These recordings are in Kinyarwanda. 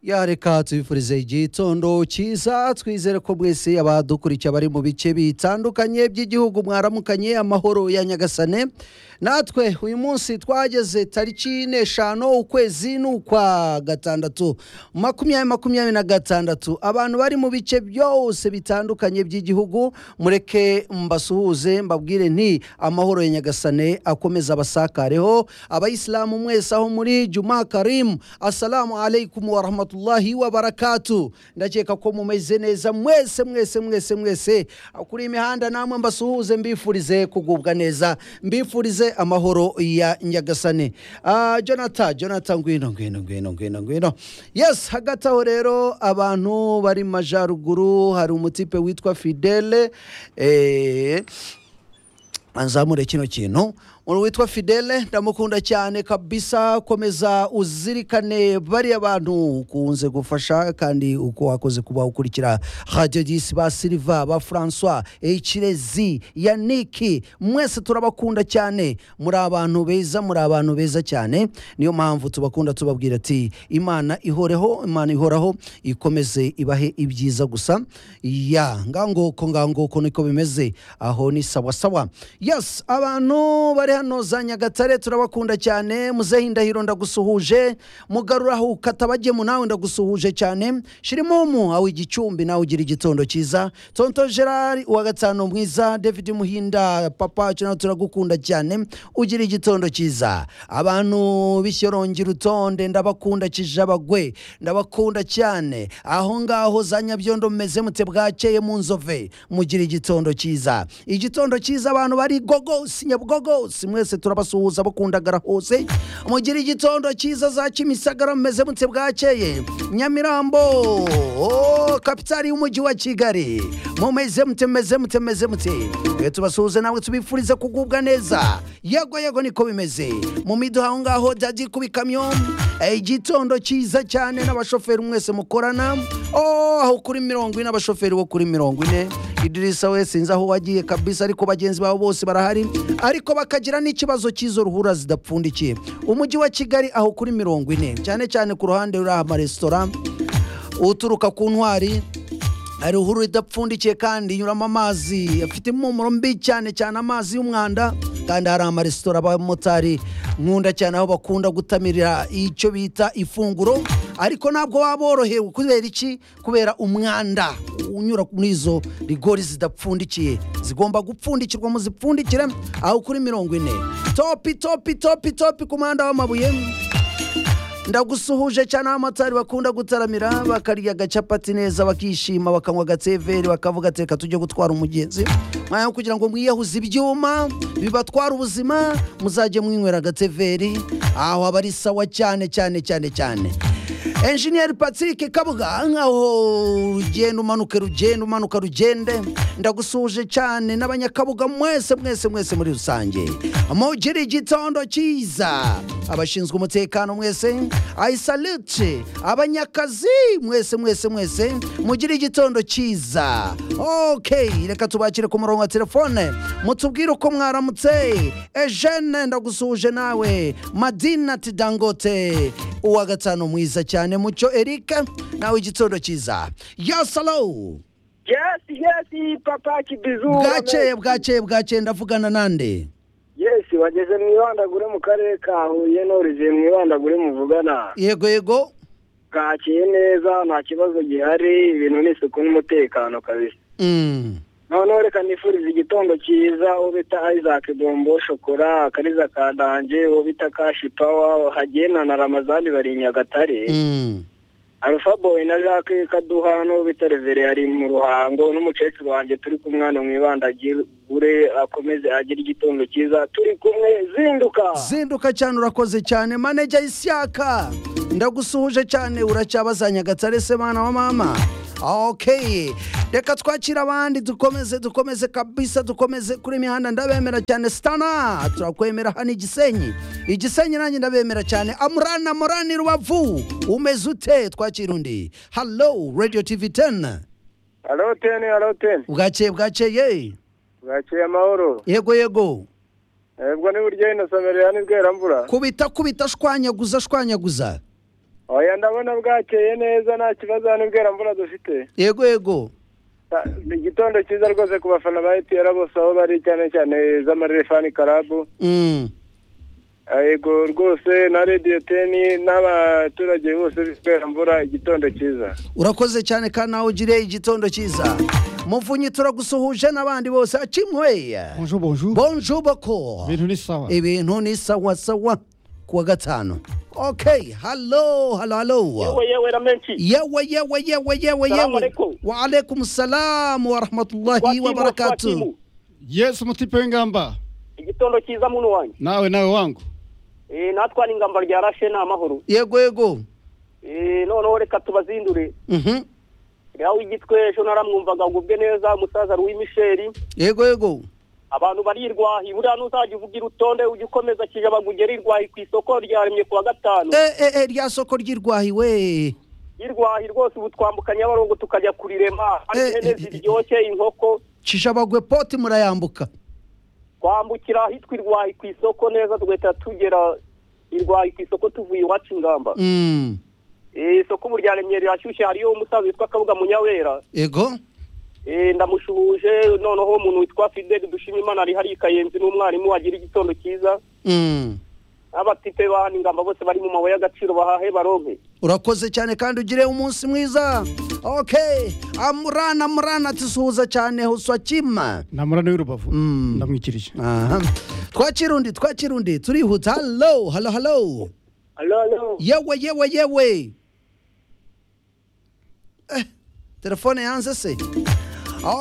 ya reka tubifurize igitondo cyiza twizere ko mwese abadukurikiye bari mu bice bitandukanye by'igihugu mwaramukanye amahoro ya nyagasane natwe uyu munsi twageze tariki n'eshanu ukwezi ni ukwa gatandatu makumyabiri makumyabiri na gatandatu abantu bari mu bice byose bitandukanye by'igihugu mureke mbasuhuze mbabwire nti amahoro ya nyagasane akomeza abasakareho abayisilamu mwese aho muri juma karimu asalamu alaikum wa rahmatullahi wa barakatu ndakeka ko mumeze neza mwese mwese mwese mwese kuri iyi mihanda namwe mbasuhuze mbifurize kugubwa neza mbifurize amahoro ya nyagasane Ah, jonathan jonathan ngwino ngwino ngwino ngwino ngwino yes hagati aho rero abantu bari mu majyaruguru hari umutipe witwa fidele eh, anzamure kino kintu umuntu witwa fidele ndamukunda cyane kabisa komeza uzirikane bariya bantu ukunze gufasha kandi uko wakoze kuba ukurikira radiyo disi ba siliva ba francois hirezi yaniki mwese turabakunda cyane muri abantu beza muri abantu beza cyane niyo mpamvu tubakunda tubabwira ati imana ihoreho imana ihoraho ikomeze ibahe ibyiza gusa ya nganguko nganguko niko bimeze aho ni sawa sawa yes abantu bari hano za nyagatare turabakunda cyane muzehe indahiro ndagusuhuje mugarura aho ukata bagemu nawe ndagusuhuje cyane shirimumu aho igicumbi nawe ugira igitondo cyiza tonto gerard uwa gatanu mwiza david muhinda papa wacu nawe turagukunda cyane ugira igitondo cyiza abantu b'ishyorongi rutonde ndabakunda kijabagwe ndabakunda cyane aho ngaho za nyabyondo mumeze mute bwakeye mu nzove mugira igitondo cyiza igitondo cyiza abantu bari gogosi nyabugogose mwese turabasuhuza bakundagara hose mugira igitondo cyiza za kimisagara mumeze mute bwakeye nyamirambo oh, kapitali y'umujyi wa kigali mumeze mute mumeze mute mumeze mute Reka tubasuhuze nawe tubifurize kugubwa neza yego yego niko bimeze mu miduha aho ngaho dadi ku bikamyo Eh, igitondo cyiza cyane n'abashoferi mwese mukorana oh, aho kuri mirongo ine abashoferi bo kuri mirongo ine idirisa we sinzi aho wagiye kabisa ariko bagenzi babo bose barahari ariko bakagira n'ikibazo cy'izo ruhura zidapfundikiye umujyi wa kigali aho kuri mirongo ine cyane cyane ku ruhande ruriho amaresitora uturuka ku ntwari hari ruhurura idapfundikiye kandi inyuramo amazi afite impumuro mbi cyane cyane amazi y'umwanda kandi hari amaresitora abamotari nkunda cyane aho bakunda gutamirira icyo bita ifunguro ariko ntabwo waba worohewe kubera iki kubera umwanda unyura muri izo rigori zidapfundikiye zigomba gupfundikirwa muzipfundikire aho kuri mirongo ine topi topi topi topi ku muhanda w'amabuye ndagusuhuje cyane aho amatari bakunda gutaramira bakarya agacapati neza bakishima bakanywa agateveri bakavuga ati reka tujye gutwara umugenzi mwanya wo kugira ngo mwiyahuze ibyuma bibatwara ubuzima muzajye mwinywera agateveri aho aba ari sawa cyane cyane cyane cyane enjiniyeri patrick kabuga nkaho rugenda umanuka rugenda umanuka rugende ndagusuhuje cyane n'abanyakabuga mwese mwese mwese muri rusange mugire igitondo cyiza abashinzwe umutekano mwese ayisalute abanyakazi mwese mwese mwese mugire igitondo cyiza ok reka tubakire ku murongo wa telefone mutubwire uko mwaramutse ejene ndagusuhuje nawe madina ati dangote uwa gatanu mwiza cyane mucyo erika nawe igitondo cyiza yasalo Yes, yes, papa kibizu. bwakeye bwakeye bwakeye ndavugana nande Yes, wageze mu ibandagure mu karere ka Huye n'origiye mu ibandagure muvugana. yego yego Bwakiye neza, nta kibazo gihari, ibintu ni isuku n'umutekano kabisa. Mm. Noneho reka nifuriza igitondo cyiza, uwo bita Isaac Bombo Shokora, Akariza Kadange, uwo bita Kashi Power, Hagena na Ramazani bari i Nyagatare. Mm. Alpha Boy na Jacques Kaduha n'uwo bita Reverend ari mu ruhango n'umukecuru wanjye turi kumwe hano mu ibandagire akomeze agire igitondo cyiza turi kumwe zinduka zinduka cyane urakoze cyane maneja isyaka ndagusuhuje cyane uracyabaza nyagatare se mwana wa mama ok reka twakire abandi dukomeze dukomeze kabisa dukomeze kuri imihanda ndabemera cyane sitana turakwemera hano igisenyi igisenyi nanjye ndabemera cyane amurana amurani rubavu umeze ute twakira undi hallo radio tv 10 alo teni alo teni bwakeye bwakeye bwakeye amahoro yego yego ebwo ni buryo yino somero ya nibweramvura kubita kubita shwanyaguza shwanyaguza oya ndabona bwakeye neza nta kibazo hano mbura dufite yego yego ni igitondo cyiza rwose ku bafana ba etiyara bose aho bari cyane cyane z'amarefani karabu Mm. yego rwose na radiyo teni n'abaturage bose mvura igitondo cyiza urakoze cyane kandi nawe ugire igitondo cyiza muvunyi turagusuhuje n'abandi bose acimweya Bonjour, bonjour. bonjour boko Ibintu ni sawa. ibintu ni sawa sawa kuwa gatanu okay hello hello hello yewe na menshi yewe yewe yewe yewe Salamu yewe alaikum. wa alaikum salam wa rahmatullahi wa barakatuh Yes, umutipe w'ingamba. igitondo cyiza muntu wanjye Nawe nawe wangu. natwa n'ingamba rya rashe ni amahoro yego yego noneho reka tubazindure Mhm. nawe igitwe ejo naramwumvaga ngo ubwe neza umusaza Louis Michel yego yego abantu barirwahi buriya ntuzajya uvugira urutonde ujye ukomeza kijabaguge rirwahi ku isoko ryaremye ku wa gatanu Eh, eh, eh, rya soko ryirwahiwe rirwahi rwose ubu twambuka nyabarongo tukajya kurirema hari Eh, ihene eh, eh, ziryoshye inkoko cishabagwe poti murayambuka twambukira ahitwa irwahi ku isoko neza tugahita tugera irwahi ku isoko tuvuye iwacu ingamba Mm. Eh, isoko ubu ryaremye rirashyushye hariyo umusaza witwa kabuga munyawera yego Eh, ndamushuhuje noneho umuntu witwa fideli dushimimana ari hariya i kayenzi n'umwarimu wagira igitondo cyiza Mm. abatipe ba hano ingamba bose bari mu mabuye y'agaciro bahahe baronke urakoze cyane kandi ugire umunsi mwiza okay amurana amurana tusuhuza cyane uswakima Namurana w'urubavu. Mm. Ndamwikirije. aha twakira undi twakira undi turihuta halo halo halo alo alo yewe yewe yewe eh, telefone yanze se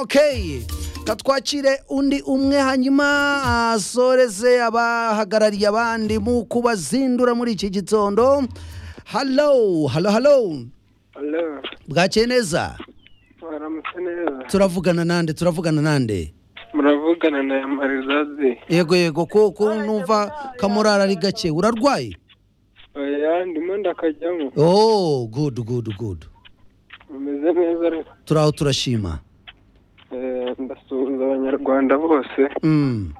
okay katwakire undi umwe hanyuma asoreze abahagarariye abandi mu kubazindura muri iki gitondo halo halo halo alo bwakeye neza baramutse neza turavugana nande turavugana nande muravugana na yamarizazi yego yego kuko numva kamurara ari gake urarwaye oya ndimo ndakajyamo oh good good good umeze neza ariko turaho turashima Eh, ndasuhuza abanyarwanda bose mm.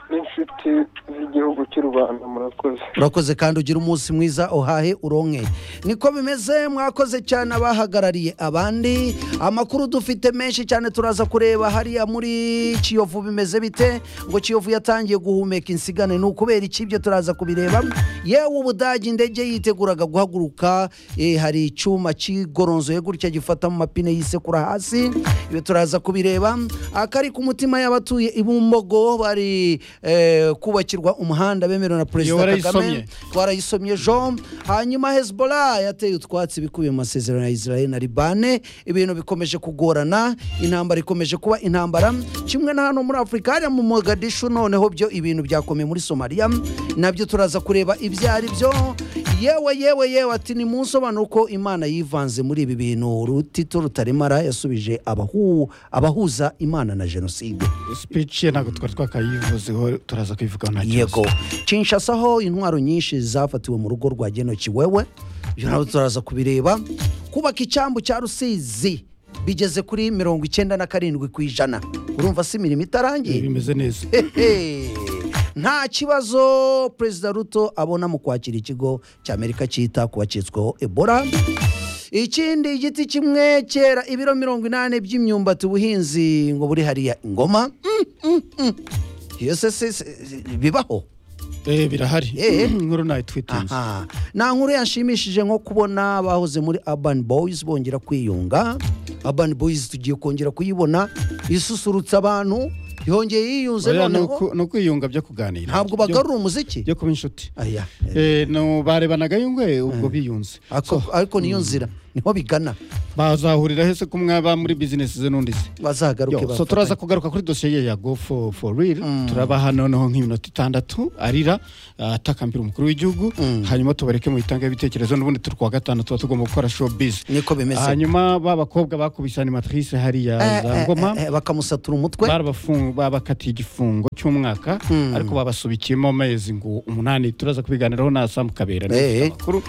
n'inshuti z'igihugu cy'u rwanda murakoze urakoze kandi ugira umunsi mwiza uhahe uronke niko bimeze mwakoze cyane abahagarariye abandi amakuru dufite menshi cyane turaza kureba hariya muri kiyovu bimeze bite ngo kiyovu yatangiye guhumeka insigane ni ukubera iki ibyo turaza kubireba yewe ubudage indege yiteguraga guhaguruka eh, hari icyuma kigoronzoye gutya gifata mu mapine yisekura hasi ibyo turaza kubireba akari ku mutima y'abatuye i bumbogo bari eh, kubakirwa umuhanda bemerewe na perezida Iyo perezida warayisomye. kagame twarayisomye jean hanyuma hezbollah yateye utwatsi bikubiye mu masezerano ya israel na libane ibintu bikomeje kugorana intambara ikomeje kuba intambara kimwe na hano muri afurika hariya mu mogadishu noneho byo ibintu byakomeye muri somaliya nabyo turaza kureba ibyo ari byo yewe yewe yewe ati ni munsobanuro ko imana yivanze muri ibi bintu rutito rutaremara yasubije abahu, abahuza imana na jenoside Speech ye ntabwo twari twakayivuzeho turaza kuyivugaho nta kibazo. yego kinshasa aho intwaro nyinshi zafatiwe mu rugo rwa genoki wewe ibyo nabyo turaza kubireba kubaka icyambu cya rusizi bigeze kuri mirongo icyenda na karindwi ku ijana urumva si imirimo Eh, itarangiye Bimeze neza. Hehe. nta kibazo perezida ruto abona mu kwakira ikigo cya amerika cyita ku bacitsweho ebola ikindi igiti kimwe cyera ibiro mirongo inani by'imyumbati ubuhinzi ngo buri hariya ingoma Mm, mm, mm. iyo se se- se- bibaho Eh birahari. Eh. Inkuru nayo twitinze. aha nta nkuru yanshimishije nko kubona abahoze muri urban boys bongera kwiyunga urban boys tugiye kongera kuyibona isusurutsa abantu yongeye yiyunze Oya, ni noneho uku- ni ukwiyunga byo kuganira. ntabwo Byo- bagarura umuziki byo kuba inshuti. aya Eh no barebanaga yungwe ubwo biyunze. ako- ariko niyo nzira niho bigana bazahurira hese ko mwaba muri bizinesi ze n'undi se bazagaruke Yo, so bafatanye. turaza kugaruka kuri dosiye ye ya go for, for real turabaha noneho nk'iminota itandatu arira uh, atakambira umukuru w'igihugu hanyuma tubareke mubitange ibitekerezo n'ubundi turi kuwa gatanu tuba tugomba gukora showbiz niko bimeze hanyuma ba bakobwa bakubise animatrice hariya Eh, za eh, ngoma eh, eh, bakamusatura umutwe barabafungu- babakatiye igifungo cy'umwaka ariko babasubikiyemo amezi ngo umunani turaza kubiganiraho na samu kabera Eh. amakuru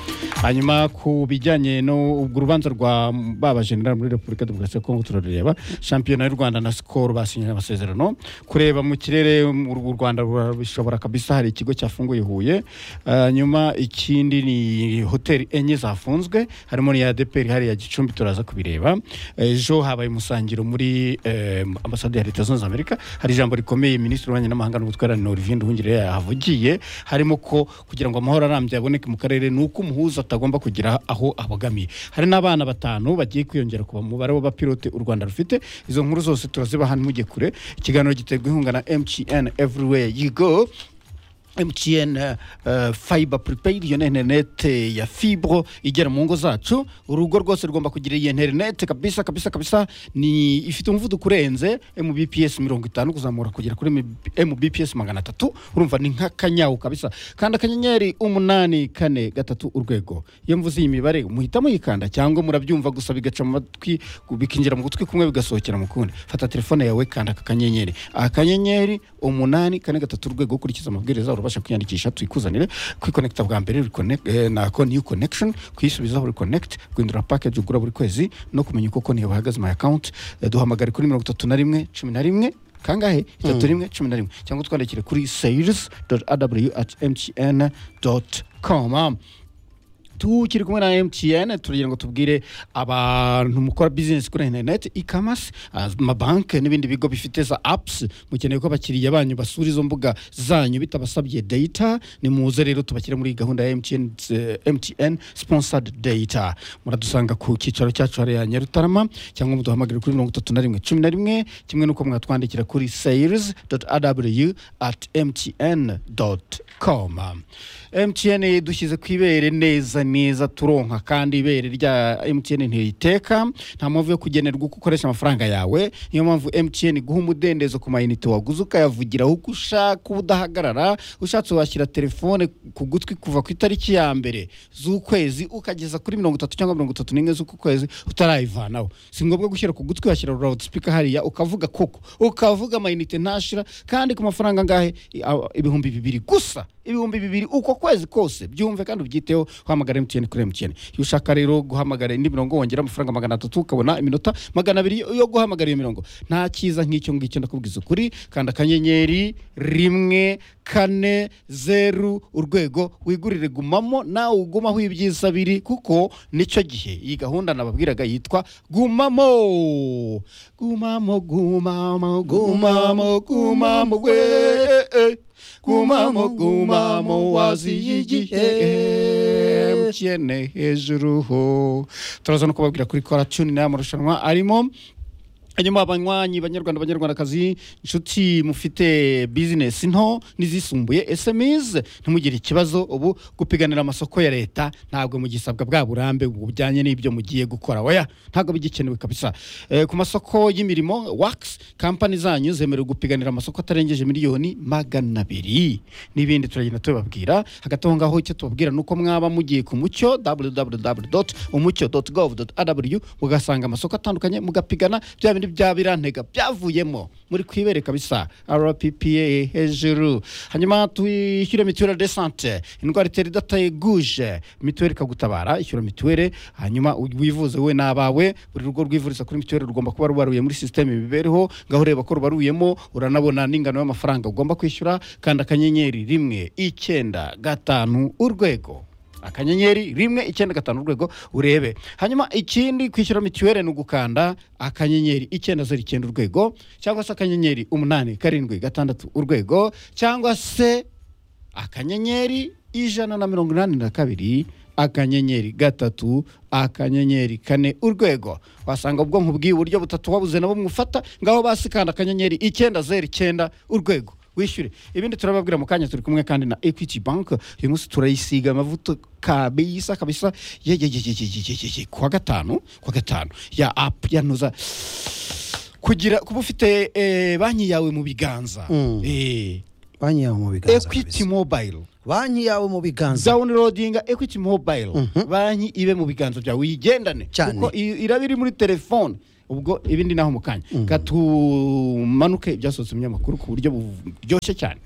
hanyuma ku bijyanye n'urwo rubanza rwa ba bajenerali muri repubulika demokarasi ya kongo turarureba shampiyona y'u rwanda na sikoro basinyanye amasezerano kureba mu kirere mu u rwanda bishobora kabisa hari ikigo cyafunguye huye hanyuma ikindi ni hoteli enye zafunzwe harimo n'iya deperi hariya gicumbi turaza kubireba ejo habaye umusangiro muri eh, ambasade ya leta zunze amerika hari ijambo rikomeye minisitiri w'ububanyi n'amahanga n'ubutwererane olivier nduhungire yahavugiye harimo ko kugira ngo amahoro arambye aboneke mu karere ni uko umuhuza atagomba kugira aho abogamiye hari n'abana batanu bagiye kwiyongera ku mubare w'abapilote u rwanda rufite izo nkuru zose turazibaha ntimujye kure ikiganiro giterwa inkunga na mtn everywhere you go mtn uh, fiber prepaid iyo ni interinete ya fibro igera mu ngo zacu urugo rwose rugomba kugira iyi interinete kabisa kabisa kabisa ni ifite umuvuduko urenze mbps mirongo itanu kuzamura kugera kuri MB- mbps magana atatu urumva ni nk'akanyawu kabisa kanda akanyenyeri umunani kane gatatu urwego iyo mvuze iyi mibare muhita muyikanda cyangwa murabyumva gusa bigaca mu matwi bikinjira mu gutwi kumwe bigasohokera mu kundi fata telefone yawe kanda aka kanyenyeri akanyenyeri umunani kane gatatu urwego ukurikiza amabwiriza urabasha kwiyandikisha tuyikuzanire kwikonekita bwa mbere reconnect- eh, na konti yu connection kuyisubizaho reconnect guhindura package ugura buri kwezi no kumenya uko konti yawe ihagaze my account Eh, duhamagare kuri mirongo itatu na rimwe cumi na rimwe kangahe itatu rimwe cumi na rimwe cyangwa twandikire kuri sales aw at mtn com tukiri kumwe na mtn turagira ngo tubwire abantu mukora bizinesi kuri interineti ikamasi amabanki n'ibindi bigo bifite za apusi mukeneye ko abakiriya banyu basura izo mbuga zanyu bitabasabye data ni muze rero tubashyire muri gahunda ya mtn, eh, MTN sponsored data muradusanga ku cyicaro cyacu hariya nyarutarama cyangwa muduhamagare kuri mirongo itatu na rimwe cumi na rimwe kimwe n'uko mwatwandikira kuri sales aw at mtn com mtn dushyize ku ibere neza neza turonka kandi ibere rya mtn ntiriteka nta mpamvu yo kugenerwa uko ukoresha amafaranga yawe niyo mpamvu mtn iguha umudendezo ku mayinite waguze ukayavugiraho uko ushaka udahagarara ushatse washyira telefone ku gutwi kuva ku itariki ya mbere z'ukwezi ukageza kuri mirongo itatu cyangwa mirongo itatu n'imwe z'uku kwezi utarayivanaho si ngombwa gushyira ku gutwi washyira loud speaker hariya ukavuga koko ukavuga amayinite ntashira kandi ku mafaranga angahe I- a- ibihumbi bibiri gusa ibihumbi bibiri uko kwezi kose byumve kandi ubyiteho uhamagara mtn kuri mtn iyo ushaka rero guhamagara indi mirongo wongera amafaranga magana atatu ukabona iminota magana abiri yo guhamagara iyo mirongo nta cyiza nk'icyo ngicyo ndakubwiza ukuri kanda akanyenyeri rimwe kane zeru urwego wigurire gumamo nawe ugumaho ibyiza biri kuko nicyo gihe iyi gahunda nababwiraga yitwa gumamo gumamo gumamo gumamo gumamo we gumamo gumamo waziye igihe mtn hejuru ho turaza no kubabwira kuri kora tuni n'aya marushanwa arimo hanyuma abanywanyi banyarwanda banyarwandakazi inshuti mufite bizinesi nto n'izisumbuye sms ntimugire ikibazo ubu gupiganira amasoko ya leta ntabwo mugisabwa bwa burambe bujyanye n'ibyo mugiye gukora oya ntabwo bigikenewe kabisa Eh, ku masoko y'imirimo wax kampani zanyu zemerewe gupiganira amasoko atarengeje miliyoni magana abiri n'ibindi turagenda tubibabwira hagati aho ngaho icyo tubabwira ni uko mwaba mugiye ku mucyo www umucyo gov rw mugasanga amasoko atandukanye mugapigana bya bindi bya birantega byavuyemo muri kwibere kabisa rppa hejuru hanyuma twishyure mituwere de sante indwara itera idateguje mituwere ikagutabara ishyura mituwere hanyuma wivuze wowe n'abawe buri rugo rwivuriza kuri mituwere rugomba kuba rubaruye muri sisiteme imibereho ngaho ureba ko rubaruyemo uranabona n'ingano y'amafaranga ugomba kwishyura kandi akanyenyeri rimwe icyenda gatanu urwego akanyenyeri rimwe icyenda gatanu urwego urebe hanyuma ikindi kwishyura mituweli ni ugukanda akanyenyeri icyenda zeru icyenda urwego cyangwa se akanyenyeri umunani karindwi gatandatu urwego cyangwa se akanyenyeri ijana na mirongo inani na kabiri akanyenyeri gatatu akanyenyeri kane urwego wasanga ubwonko bw'iburyo butatu wabuze nabo mwufata ngaho basikanda akanyenyeri icyenda zeru icyenda urwego wishyure ibindi turababwira mu kanya turi kumwe kandi na equity bank uyu munsi turayisiga amavuta kabisa kabisa ye ye ye ye ye ye ye ye kuwa gatanu kuwa gatanu ya apu ya ntuza kugira kuba ufite eh, banki yawe mu biganza Mm. eh, banki yawe mu biganza equity kabisa. mobile banki yawe mu biganza downloadinga equity mobile banki ibe mu biganza byawe uyigendane Cyane. kuko i- iraba iri muri telefone ubwo ibindi naho mu kanya gatumanuke ibyasohotse mu binyamakuru ku buryo buryoshye cyane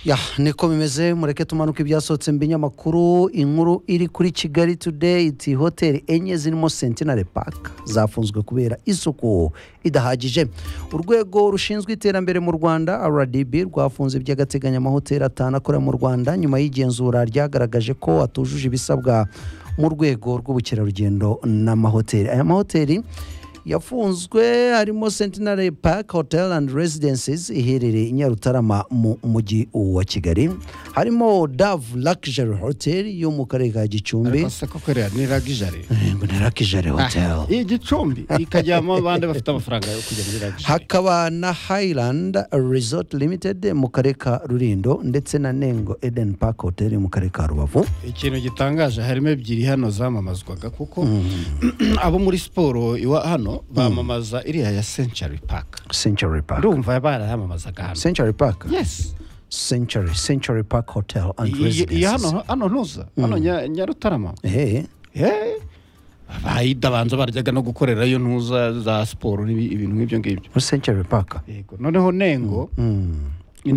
ya niko bimeze mureke tumanuke ibyasohotse mu binyamakuru inkuru iri kuri kigali today iti hoteli enye zirimo sentinary park zafunzwe kubera isuku idahagije urwego rushinzwe iterambere mu rwanda rdb rwafunze by'agateganyo amahoteli atanu akorera mu rwanda nyuma y'igenzura ryagaragaje ko atujuje ibisabwa mu rwego rw'ubukerarugendo n'amahoteli aya mahoteli yafunzwe harimo centenary park hotel and residences iherereye i nyarutarama mu mujyi wa kigali harimo dove luxury hotel yo mu karere ka gicumbi ariko se koko rero ni ragijare ngo ni luxury hotel iyi gicumbi ikajyamo abandi bafite amafaranga yo kujya muri ragijare hakaba na highland resort limited mu karere ka rurindo ndetse na nengo eden park hotel mu karere ka rubavu ikintu gitangaje harimo ebyiri hano zamamazwaga kuko abo muri siporo iwa hano bamamaza iriya ya century park century park ndumva barayamamazaga hano century park yes century century park hotel and Iyi- iyi- iyi residences hano hano ntuza hano Nya- nyarutarama ehe Eh, bahita banza baryaga no gukorerayo ntuza za siporo n'ibi- ibintu nk'ibyo ngibyo muri century park yego noneho nengo ni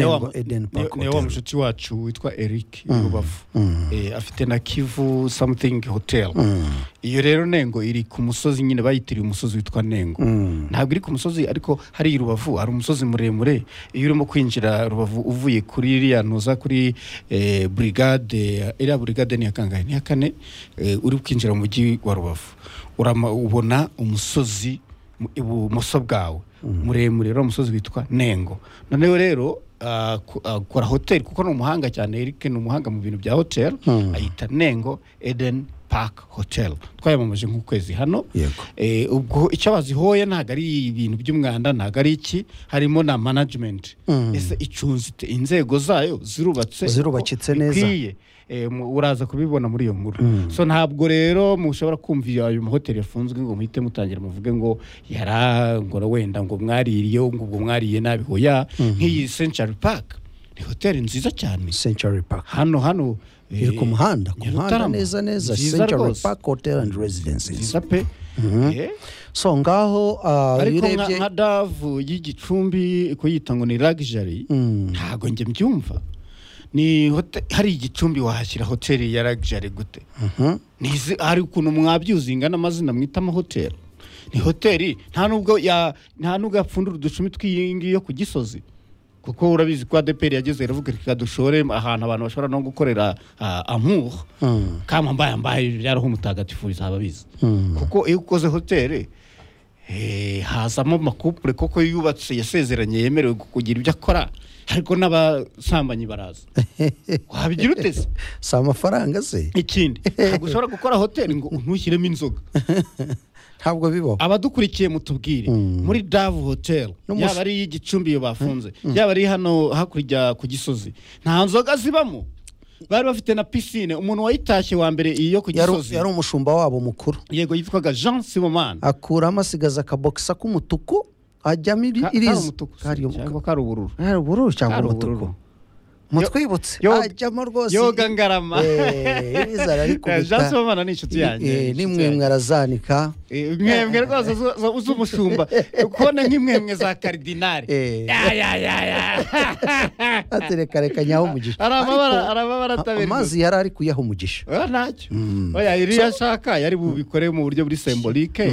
wa- Nengo Eden Park ni- ni wa Hotel. mushuti wacu witwa eric i rubavu Eh, afite na kivu something hotel iyo rero nengo iri ku musozi nyine bayitiriye umusozi witwa nengo ntabwo iri ku musozi ariko hari i rubavu hari umusozi muremure iyo urimo kwinjira rubavu uvuye kuri iriya ntuza kuri eh, brigade iriya brigade ni iya kangahe ni iya kane eh, uri kwinjira mu mujyi wa rubavu Urama- ubona umusozi mu- ibumoso bwawe muremure uriya musozi witwa nengo noneho rero ah, ku- akora hoteli kuko ni umuhanga cyane Eric ni umuhanga mu bintu bya hoteli ayita nengo eden park hotel twayamamaje nk'ukwezi hano Yego. Eh, ubwo icyo bazihoye ntabwo ari ibintu by'umwanda ntabwo ari iki harimo na management ese icunze ite? inzego zayo zirubatse Zirubakitse uko neza. bikwiye. Eh, mu- uraza kubibona muri iyo nkuru so ntabwo rero mushobora kumva iyo- ayo mahoteli yafunzwe ngo muhite mutangira muvuge ngo yarangora wenda ngo mwaririye ngo ubwo mwariye nabi hoya nk'iyi century park ni hoteli nziza cyane century park hano hano eh, iri ku muhanda ku muhanda Nyarutarama. neza neza Nziza century rwose. park hotel and residences nziza pe Eh, so ngaho ah, iyo ariko nka urebye nka davu y'igicumbi kuyita ngo ni ragijari ntabwo njye mbyumva ni hote- hari igicumbi wahashyira hoteli ya ragijari gute Nizi- hari ukuntu mwabyuzi ingana amazina mwita amahoteli ni hoteli nta nubwo ya- nta nubwo yapfundura uducumi tw'iyi ngiyi yo ku gisozi kuko urabizi ko adeperi yageze iravuga reka dushore ahantu abantu bashobora no gukorera ah, amour kama mbaye mbaye byaraho umutagatifu bizaba biza kuko iyo ukoze hoteli Eh, hazamo amakupure koko yubatse yasezeranye yemerewe kugira ibyo akora ariko n'abasambanyi baraza wabigira ute se si amafaranga se ikindi ntabwo ushobora gukora hoteli ngo untushyiremo inzoga ntabwo bibaho abadukurikiye mutubwire muri davu hoteli N'umus- yaba ari iy'igicumbiro iyo bafunze yaba ari hano hakurya ku gisozi nta nzoga zibamo bari bafite na pisine umuntu wayitashye wa mbere iyo ku yari gisozi yari umushumba wabo mukuru yego yitwaga jean sibomani akuramo asigaza akabokisa k'umutuku ajyamo iri- iriza kari umutuku cyangwa kari ubururu ari ubururu cyangwa Kari umutuku ubururu. mutwibutse Yo- ajyamo rwose yoga ngarama Eh, iriza jean ararikubita sibomana ni inshuti yanjye Eh, inshuti nimwe yanjye. mwarazanika Eh, mwemwe rwose zo- zo- z'umushumba kubona nk'imwemwe za karidinari Eh. Ya, ya, ya, ya. atereka nyaho umugisha hari amabara Ariko hari amabara ataberwa amazi yari ari kuyaha umugisha oya ntacyo oya iriya ashaka yari bubikore mu buryo buri sembolike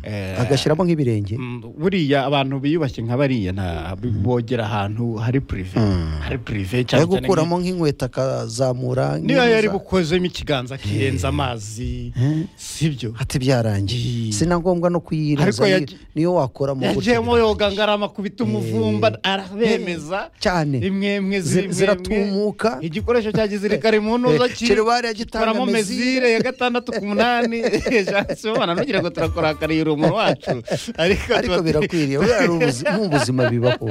Eh, agashyiramo nk'ibirenge Mm, buriya abantu biyubashye nka bariya nta- bogera ahantu hari purive hari purive cyane yo cyane gukuramo nk'inkweto akazamura niba yari nk'impuza. bukozemo ikiganza akirenza amazi sibyo ati byarangiye Yee. si na ngombwa no Ariko kuyirenza yagi- niyo wakoramo yagiyemo yoga ngarama kubita umuvumba arabemeza cyane. imwemwe Zi- ziri imwemwe. ziratumuka. igikoresho cya gisirikare mu ntuza Eh, Kirubari yagitanga gikoramo mezire. mezire ya gatandatu ku munani jana ntugire ngo turakurakariye umuntu wacu ariko ariko tuba- birakwiriye buriya ari ubuzi- ni ubuzima bibaho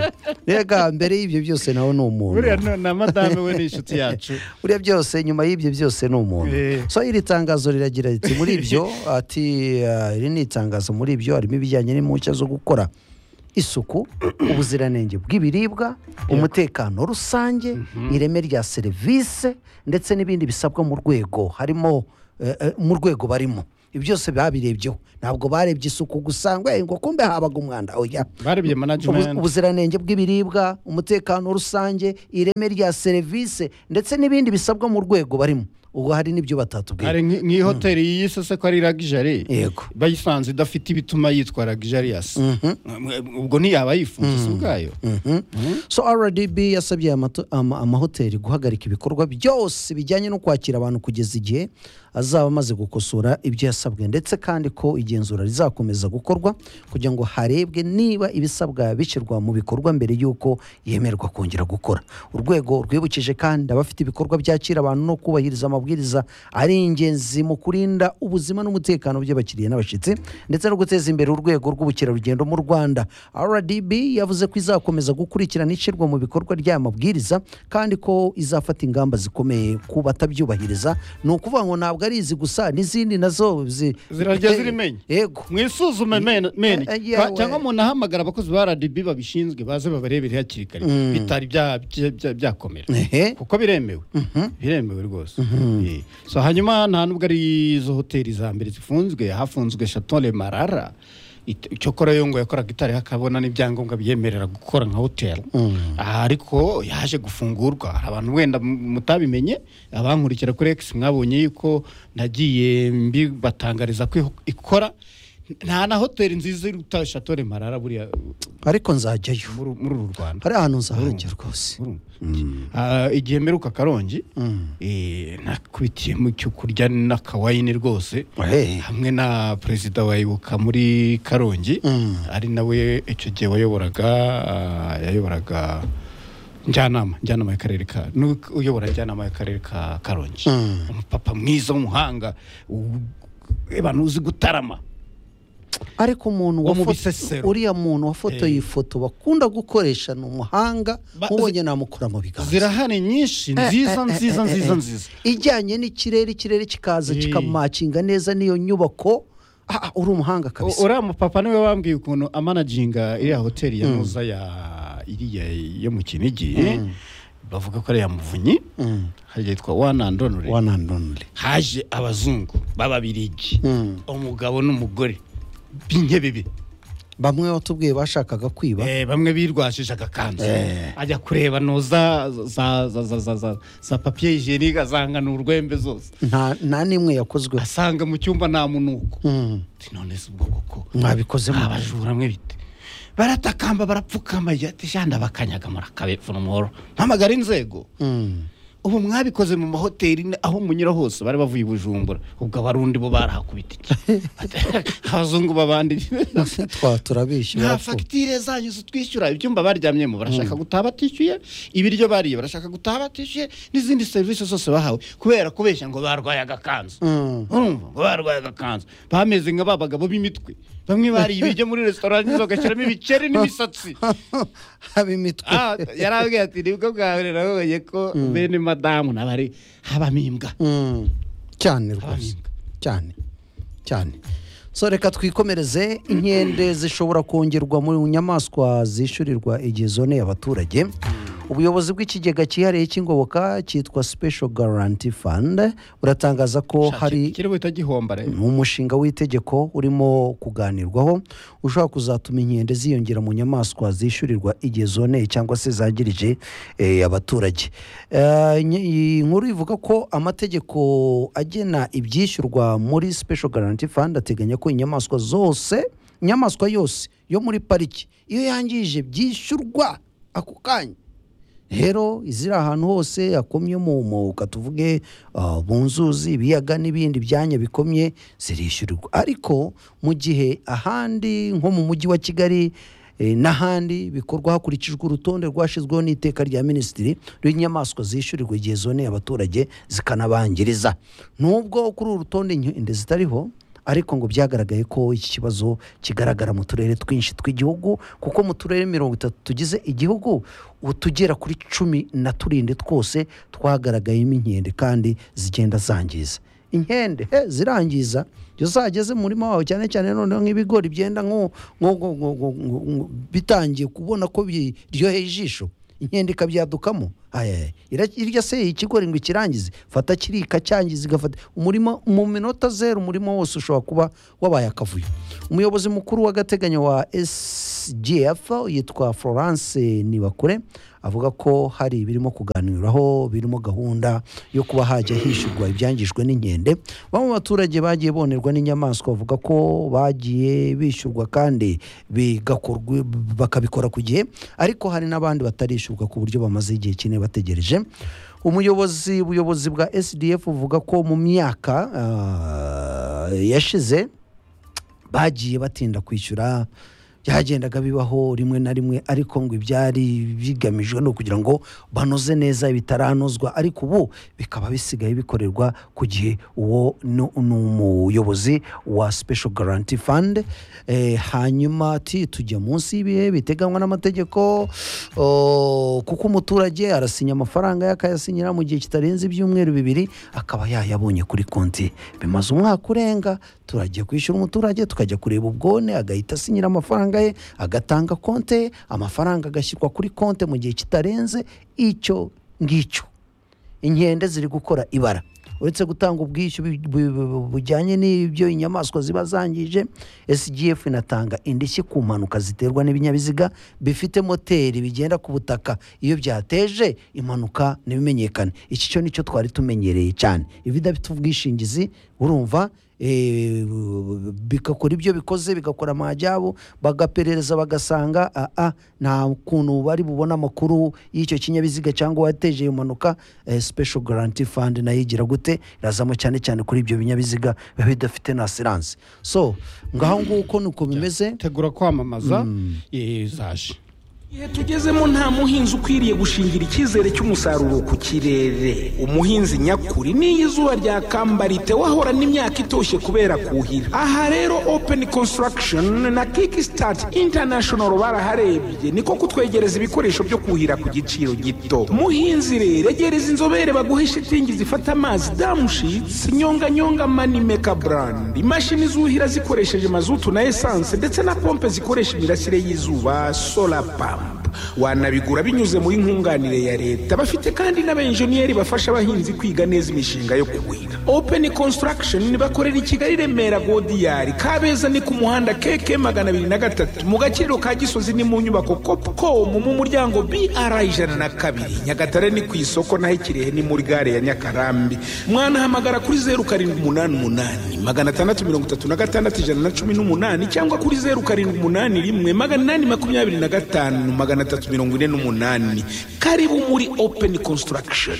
rega mbere y'ibyo byose nawe ni umuntu buriya no- na madame we ni inshuti yacu buriya byose nyuma y'ibyo byose ni umuntu Eh. so iri tangazo riragira riti muri ibyo ati "Ah, iri ni itangazo muri ibyo harimo ibijyanye n'impushya zo gukora isuku ubuziranenge bw'ibiribwa umutekano rusange ireme rya serivisi ndetse n'ibindi bisabwa mu rwego harimo eh, eh, mu rwego barimo ibi byose babirebyeho ntabwo barebye isuku gusa ngo "Eh, ngo kumbe habaga umwanda oya barebye Ubu- management ubuziranenge bw'ibiribwa umutekano rusange ireme rya serivisi ndetse n'ibindi bisabwa mu rwego barimo ubwo hari n'ibyo batatubwira hari nk- nk'iyi hoteli yiyise se ko ari ragijari yego bayisanze idafite ibituma yitwa ragijarias ubwo ntiyaba yifunze si ubwayo so rdb yasabye aya mato- ama- amahoteli guhagarika ibikorwa byose bijyanye no kwakira abantu kugeza igihe azaba amaze gukosora ibyo yasabwe ndetse kandi ko igenzura rizakomeza gukorwa kugira ngo harebwe niba ibisabwa bishyirwa mu bikorwa mbere y'uko yemerwa kongera gukora urwego rwibukije kandi abafite ibikorwa byakira abantu no kubahiriza amabwiriza ari ingenzi mu kurinda ubuzima n'umutekano by'abakiriya n'abashyitsi ndetse no guteza imbere urwego rw'ubukerarugendo mu rwanda rdb yavuze ko izakomeza gukurikirana ishyirwa mu bikorwa ry'aya mabwiriza kandi ko izafata ingamba zikomeye ku batabyubahiriza ni ukuvuga ngo ntabwo ari izi gusa n'izindi nazo zi- Zirajya zirimenya. yego mwisuzume men- meni Eh, eh, yewe. Ba- cyangwa umuntu ahamagara abakozi ba rdb babishinzwe baze babarebere hakiri kare bitari bya- bya- bya- byakomera Ehe. kuko biremewe biremewe rwose Eh. so hanyuma nta nubwo ari izo hoteli za mbere zifunzwe hafunzwe chatole marara cyokora yo ngo yakoraga itari hakabona n'ibyangombwa biyemerera gukora nka hoteli Aha, ariko yaje gufungurwa hari abantu wenda m- mutabimenye abankurikira kuri X mwabonye yuko nagiye mbibatangariza ko iho- ikora nta na hoteli nziza iruta chatole marara buriya ariko nzajyayo muri muri uru Rwanda hari ahantu nzahajya rwose Urumva? Ah, igihe mperuka karongi eh, nakubitiye mu cyo kurya n'akawayini rwose Hey. hamwe na perezida wa ibuka muri karongi ari nawe icyo gihe wayoboraga ah, yayoboraga njyanama njyanama y'akarere ka ni uyobora njyanama y'akarere ka karongi umupapa mwiza w'umuhanga u- abantu uzi gutarama ariko umuntu Wo mu wafo- Bisesero. uriya muntu wafotoye iyi foto bakunda gukoresha ni umuhanga Ba- mubonye namukora mu biganza zirahari nyinshi nziza nziza nziza nziza ijyanye n'ikirere ikirere kikaza Eh. kikamakinga neza n'iyo nyubako Ah, ah, uri umuhanga kabisa uriya mupapa niwe wambwiye ukuntu amanaginga iriya hoteli ya muza ya iriya yo mu kinigi bavuga ko ari iya muvunyi hajya yitwa one and only One and only. haje abazungu b'ababirigi Mm. umugabo n'umugore b'inkebibi bamwe watubwiye bashakaga kwiba Eh, bamwe birwashije agakanzu ajya kureba no za za za za za za za papiye hijenike azanga ni urwembe zose nta nta n'imwe yakozweho asanga mu cyumba nta munuko Mm. Ati, none se ubwo koko mwabikoze mu abajura mwe bite baratakamba barapfukama ati janda bakanyaga murakabepfuna umuhoro mpamagara inzego Mm. ubu mwabikoze mu mahoteli ni- aho munyura hose bari bavuye i bujumbura ubwo abarundi bo barahakubita iki abazungu b'abandi twa turabishi nta barapfa fagitire zanyu zitwishyura ibyumba baryamyemo barashaka gutaha batishyuye ibiryo bariye barashaka gutaha batishyuye n'izindi serivisi zose bahawe kubera kubeshya ngo barwaye agakanzu Mm. urumva ngo barwaye agakanzu bameze nka ba bagabo b'imitwe bamwe bariye ibiryo muri resitora n'izo bagashyiramo ibikeri n'imisatsi haba imitwe Ah, yarabwiye ati nibwo bwa mbere nabonye ko bene madamu nabari habamo imbwa Mm. cyane rwose Abahinga. cyane cyane so reka twikomereze inkende zishobora kongerwa mu nyamaswa zishyurirwa igihe zoneye abaturage ubuyobozi bw'ikigega cyihariye cy'ingoboka cyitwa special guarantee fund buratangaza ko hari kiriho utagihomba rero ni umushinga w'itegeko urimo kuganirwaho ushobora kuzatuma inkende ziyongera mu nyamaswa zishyurirwa igihe zoneye cyangwa se zangirije eh, abaturage Eh, inye- iyi nkuru ivuga ko amategeko agena ibyishyurwa muri special guarantee fund ateganya ko inyamaswa zose inyamaswa yose yo muri pariki iyo yangije byishyurwa ako kanya rero iziri ahantu hose hakomye mu mwuka tuvuge ah, mu nzuzi ibiyaga n'ibindi byanya bikomye zirishyurirwa ariko mu gihe ahandi nko mu mujyi wa kigali eh, n'ahandi bikorwa hakurikijwe urutonde rwashyizweho n'iteka rya minisitiri rw'inyamaswa zishyurirwa igihe zoneye abaturage zikanabangiriza nubwo kuri uru rutonde inkende zitariho ariko ngo byagaragaye ko iki kibazo kigaragara mu turere twinshi tw'igihugu kuko mu turere mirongo itatu tugize igihugu utugera kuri cumi na turindwi twose twagaragayemo inkende kandi zigenda zangiza inkende he zirangiza iyo zageze mu murima wawe cyane cyane noneho nk'ibigori byenda nko nko- nko- nko- nko- nko- bitangiye kubona ko biryoheye ijisho inkende ikabyadukamo Aya, ira- irya se ikigori ngo ikirangize fata kiriya ikacyangiza igafata umurima mu minota zeru umurima wose ushobora kuba wabaye akavuyo umuyobozi mukuru w'agateganyo wa sgf yitwa florence nibakure avuga ko hari ibirimo kuganiraho birimo gahunda yo kuba hajya hishyurwa ibyangijwe n'inkende bamwe mu baturage bagiye bonerwa n'inyamaswa bavuga ko bagiye bishyurwa kandi bigakorwa bakabikora ku gihe ariko hari n'abandi batarishyurwa ku buryo bamaze igihe kinini bategereje umuyobozi ubuyobozi bwa sdf buvuga ko mu myaka ah, yashize bagiye batinda kwishyura byagendaga bibaho rimwe na rimwe ariko ngo ibyari bigamijwe ni ukugira ngo banoze neza bitaranozwa ariko ubu bikaba bisigaye bikorerwa ku gihe uwo ni ni umuyobozi wa special guarantee fund Eh, hanyuma ati tujya munsi y'ibihe biteganywa n'amategeko o, kuko umuturage arasinya amafaranga ye akayasinyira mu gihe kitarenze ibyumweru bibiri akaba yayabonye kuri konti bimaze umwaka urenga turagiye kwishyura umuturage tukajya kureba ubwone agahita asinyira amafaranga ye agatanga konte ye, amafaranga agashyirwa kuri konte mu gihe kitarenze icyo ngicyo inkende ziri gukora ibara uretse gutanga ubwishyu bi- bu- bu- bujyanye n'ibyo inyamaswa ziba zangije sgf inatanga indishyi ku mpanuka ziterwa n'ibinyabiziga bifite moteri bigenda ku butaka iyo byateje impanuka ntibimenyekane iki cyo nicyo twari tumenyereye cyane iba idafite ubwishingizi urumva eh, bigakora ibyo bikoze bigakora amajyabo bagaperereza bagasanga aa nta kuntu bari bubone amakuru y'icyo kinyabiziga cyangwa uwateje iyo mpanuka eh, special guarantee fund nayo igira gute irazamo cyane cyane kuri ibyo binyabiziga biba bidafite na asiranse so ngaho nguko nuko bimeze tegura kwamamaza eh, zaje igihe tugezemo nta muhinzi ukwiriye gushingira icyizere cy'umusaruro ku kirere umuhinzi nyakuri n'iyo izuba ryakambarite wahorana imyaka itoshye kubera kuhira aha rero open construction na kickstart international baraharebye niko kutwegereza ibikoresho byo kuhira ku giciro gito muhinzi rero egereza inzobere baguhe shitingi zifata amazi damushitsi nyonganyonga manimeka brand imashini zuhira zikoresheje mazutu na esanse ndetse na pompe zikoresha imirasire y'izuba solar pump wanabigura binyuze muri nkunganire ya leta bafite kandi n'abenjeniyeri bafasha abahinzi kwiga neza imishinga yo kuhira open construction bakorera i kigali remera godiyari kabeza ni ku muhanda keke magana abiri na gatatu mu gaciro ka gisozi ni mu nyubako copcom mu muryango br ijana na kabiri nyagatare ni ku isoko naho ikirehe ni muri gare ya nyakarambi mwanahamagara kuri zeru karindwi umunani umunani magana atandatu mirongo itatu na gatandatu ijana na cumi n'umunani cyangwa kuri zeru karindwi umunani rimwe magana inani makumyabiri na gatanu magana atatu mirongo ine n'umunani karibu muri open construction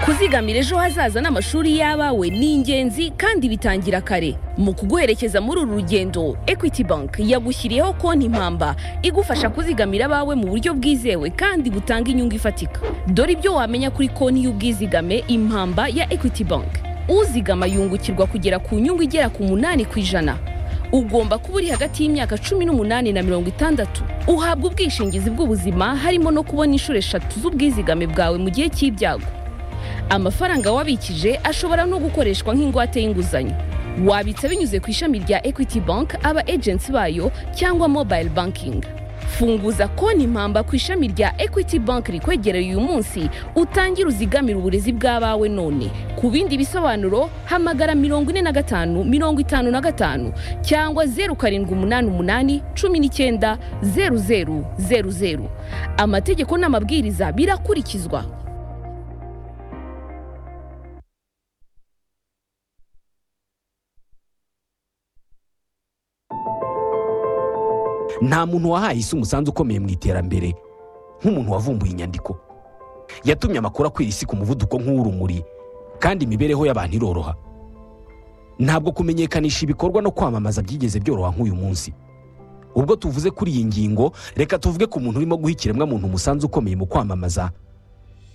kuzigamira ejo hazaza n'amashuri y'abawe ni ingenzi kandi bitangira kare mu kuguherekeza muri uru rugendo equity bank yagushyiriyeho konti impamba igufasha kuzigamira abawe mu buryo bwizewe kandi butanga inyungu ifatika dore ibyo wamenya kuri konti y'ubwizigame impamba ya equity bank uzigama yungukirwa kugera ku nyungu igera ku munani ku ijana ugomba kuba uri hagati y'imyaka cumi n'umunani na mirongo itandatu uhabwa ubwishingizi bw'ubuzima harimo no kubona inshuro eshatu z'ubwizigame bwawe mu gihe cy'ibyago amafaranga wabikije ashobora no gukoreshwa nk'ingwate y'inguzanyo wabitsa binyuze ku ishami rya equity bank aba agency bayo cyangwa mobile banking funguza konti impamba ku ishami rya equity bank rikwegereye uyu munsi utangire uzigamire uburezi bw'abawe none ku bindi bisobanuro hamagara mirongo ine na gatanu mirongo itanu na gatanu cyangwa zeru karindwi umunani umunani cumi n'icyenda zeru zeru zeru zeru amategeko n'amabwiriza birakurikizwa nta muntu wahaye isi umusanzu ukomeye mu iterambere nk'umuntu wavumbuye inyandiko yatumye amakuru akwira isi ku muvuduko nk'uw'urumuri kandi imibereho y'abantu iroroha ntabwo kumenyekanisha ibikorwa no kwamamaza byigeze byoroha nk'uyu munsi ubwo tuvuze kuri iyi ngingo reka tuvuge ku muntu urimo guha ikiremwamuntu umusanzu ukomeye mu kwamamaza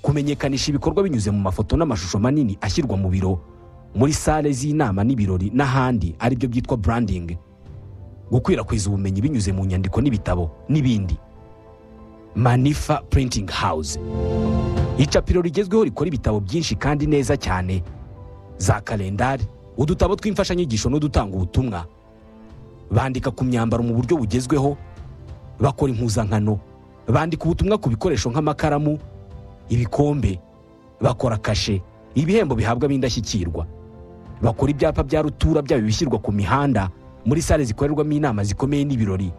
kumenyekanisha ibikorwa binyuze mu mafoto n'amashusho manini ashyirwa mu biro muri sale z'inama n'ibirori n'ahandi aribyo byitwa branding gukwirakwiza ubumenyi binyuze mu nyandiko n'ibitabo n'ibindi manifa printing house icapiro rigezweho rikora ibitabo byinshi kandi neza cyane za kalendari udutabo tw'imfashanyigisho n'udutanga ubutumwa bandika ku myambaro mu buryo bugezweho bakora impuzankano bandika ubutumwa ku bikoresho nk'amakaramu ibikombe bakora kashe ibihembo bihabwa ab'indashyikirwa bakora ibyapa bya rutura byaba ibishyirwa ku mihanda muri sale zikorerwamo inama zikomeye n'ibirori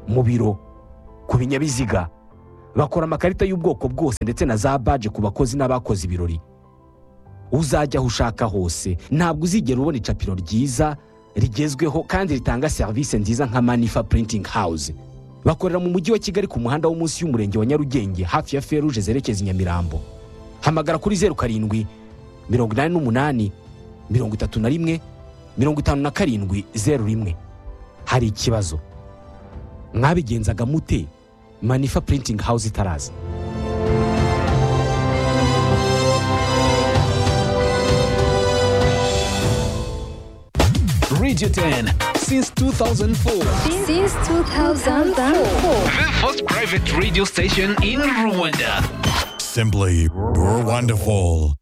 mu biro ku binyabiziga bakora amakarita y'ubwoko bwose ndetse na za baje ku bakozi n'abakoze ibirori uzajya aho ushaka hose ntabwo uzigera ubona icapiro ryiza rigezweho kandi ritanga serivisi nziza nka manifa printing house bakorera mu mujyi wa kigali ku muhanda wo munsi y'umurenge wa nyarugenge hafi ya feruje zerekeza i nyamirambo hamagara kuri zeru karindwi mirongo inani n'umunani mirongo itatu na rimwe mirongo itanu na karindwi zeru rimwe hari ikibazo mwabigenzaga mute manifa printing house itaraza Radio 10 since 2004. Since 2004. The first private radio station in Rwanda. Simply wonderful.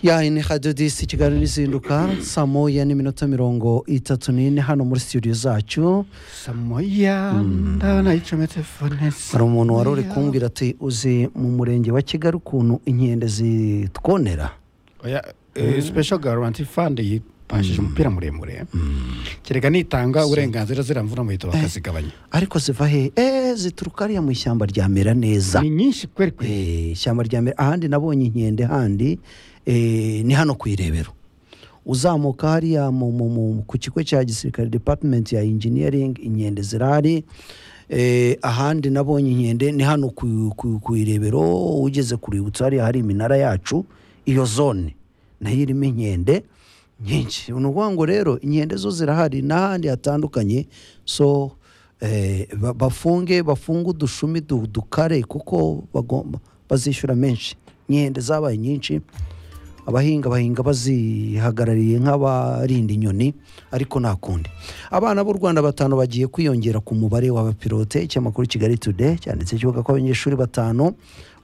ya ini hadiyo disi ikiganiro izinduka saa moya n'iminota mirongo itatu n'ine hano muri studio zacu samoya ndabona yicomye telefone hari umuntu wari uri kumbwira ati uzi mu murenge wa kigali ukuntu inkende zitwonera oya eh, special guarantee fund yipashije umupira muremure kereka nitanga uburenganzira ziramvura muhita bakazigabanya ariko ziva he eee zituruka hariya mu ishyamba rya mera neza ni nyinshi kweri kweri Eh, ishyamba rya mbere ahandi nabonye inkende handi eh, ni hano ku irebero uzamuka hariya mu- mu- mu- ku kigo cya gisirikare department ya engineering inkende zirahari eh, ahandi nabonye inkende ni hano ku, ku, ku irebero ugeze ku rwibutso hariya hari iminara yacu iyo zone nayo irimo inkende nyinshi ni ukuvuga ngo rero inkende zo zirahari n'ahandi hatandukanye so eh, ba- bafunge bafunge udushumi du- dukare kuko bagomba bazishyura menshi inkende zabaye nyinshi abahinga bahinga bazihagarariye nk'abarinda inyoni ariko nta kundi abana b'u rwanda batanu bagiye kwiyongera ku mubare w'abapilote ikinyamakuru kigali today cyanditse kivuga ko abanyeshuri batanu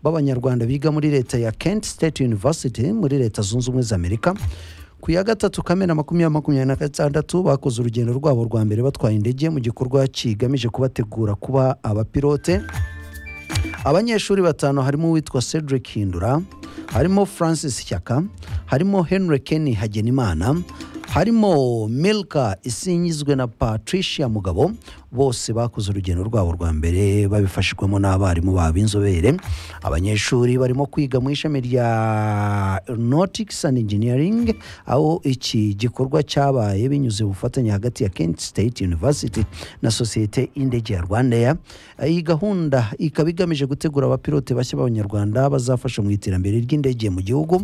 b'abanyarwanda biga muri leta ya kent state university muri leta zunze ubumwe za amerika ku ya gatatu kamena makumyabiri makumyabiri na gatandatu bakoze urugendo rwabo rwa mbere batwaye indege mu gikorwa kigamije kubategura kuba abapilote abanyeshuri batanu harimo uwitwa cedric hindura harimo francis shyaka harimo henry kenny hagenimana harimo milka isinyizwe na patricia mugabo bose bakoze urugendo rwabo rwa mbere babifashijwemo n'abarimu babo b'inzobere abanyeshuri barimo kwiga mu ishami rya aeronautics and engineering aho iki gikorwa cyabaye binyuze mu bufatanye hagati ya kent state university na sosiyete y'indege ya rwandair iyi gahunda ikaba igamije gutegura abapilote bashya b'abanyarwanda bazafasha mu iterambere ry'indege mu gihugu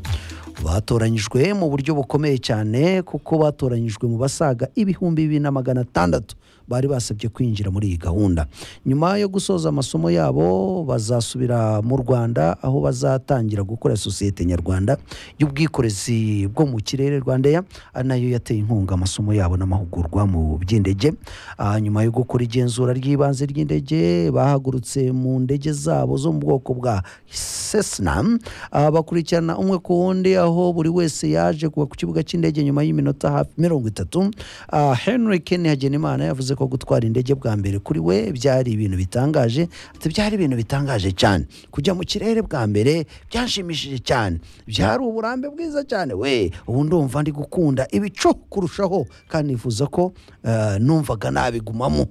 batoranyijwe mu buryo bukomeye cyane kuko batoranyijwe mu basaga ibihumbi bibiri na magana atandatu bari basabye kwinjira muri iyi gahunda nyuma yo gusoza amasomo yabo bazasubira mu rwanda aho bazatangira gukora sosiyete nyarwanda y'ubwikorezi bwo mu kirere rwandair ari nayo yateye inkunga amasomo yabo n'amahugurwa mu by'indege Ah, nyuma yo gukora igenzura ry'ibanze ry'indege bahagurutse mu ndege zabo zo mu bwoko bwa sesna Ah, bakurikirana umwe ku wundi aho buri wese yaje kuva ku kibuga cy'indege nyuma y'iminota hafi mirongo itatu Ah, henry kenny hagenimana yavuze ko gutwara indege bwa mbere kuri we byari ibintu bitangaje ati byari ibintu bitangaje cyane kujya mu kirere bwa mbere byanshimishije cyane byari uburambe bwiza cyane we ubu ndumva ndi gukunda ibicu kurushaho kandi nifuza ko eh, numvaga nabigumamo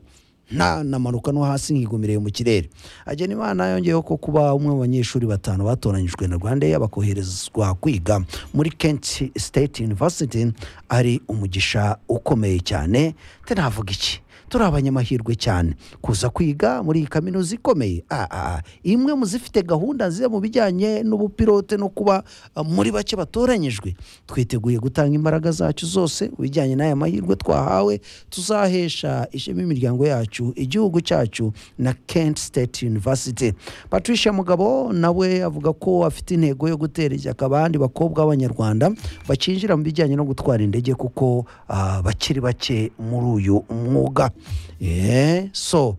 nta namanuka no hasi nkigumireye mu kirere hagenimana yongeyeho ko kuba umwe mu banyeshuri batanu batoranyijwe na rwandair bakoherezwa kwiga muri kent state university ari umugisha ukomeye cyane te navuga iki turi abanyamahirwe cyane kuza kwiga muri iyi kaminuza ikomeye Ah, ah, ah. imwe mu zifite gahunda nziza mu bijyanye n'ubupilote no kuba ah, muri bake batoranyijwe twiteguye gutanga imbaraga zacu zose mu bijyanye n'aya mahirwe twahawe tuzahesha ishema imiryango yacu igihugu cyacu na kent state university patricia mugabo nawe avuga ko afite intego yo gutera ishyaka abandi bakobwa b'abanyarwanda bakinjira mu bijyanye no gutwara indege kuko ah, bakiri bake muri uyu mwuga Eh, so